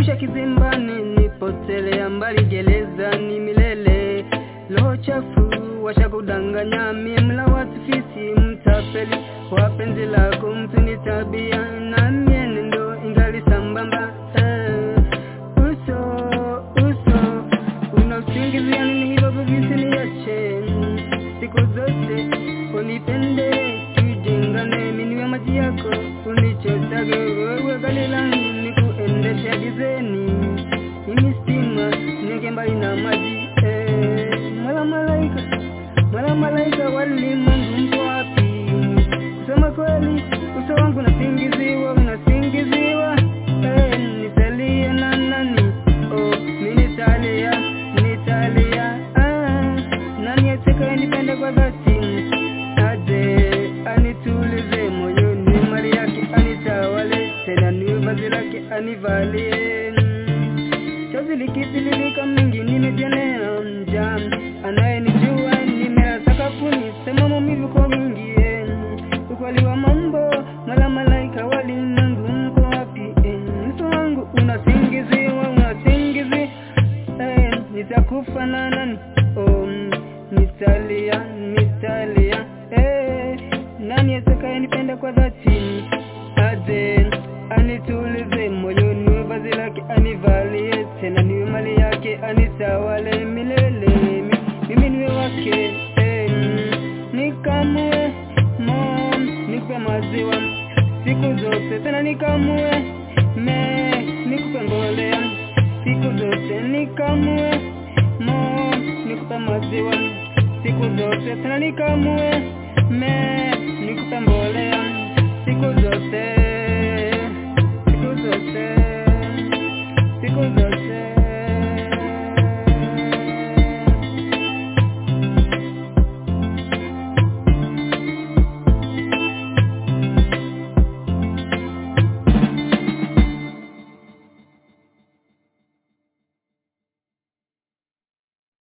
maisha kizimbani nipotelea mbali gerezani milele roho chafu washakudanganya mimla watifisi mtapeli wapenzi lako mtu ni tabia na mienendo ingali sambamba eh, uso uso una usingizia nini hivyo visiniache siku zote unipende tujengane miniwe maji yako unichotage wewe gali langu nikuendesha gizeni mimi stima niweke mbali na maji eh, mala malaika mala malaika walimwengu mpo wapi kusema kweli uso wangu unasingiziwa unasingiziwa eh, nitalia na nani oh, mi nitalia nitalia ah, nani atakaye nipende kwa dhati aje anitulize moyoni mali yake anitawale tena niwe vazi lake anivalie chozi likitiririka mingi nimejionea mja anayenijua nimela sakafuni sema maumivu kwa wingi eh. ukweli wa mambo mala malaika walimwengu mko wapi eh. uso wangu unasingiziwa unasingizi eh. nitakufa na nani oh, nitalia nitalia eh. nani atakaye nipenda kwa dhati aje anitulize moyoni vazi lake anivalie tena niwe mali yake anitawale milele Mi- mimi niwe wake eh, nikamue mom nikupe maziwa siku zote tena nikamue me nikupe mbolea siku zote nikamue mom nikupe maziwa siku zote tena nikamue me nikupe mbolea siku zote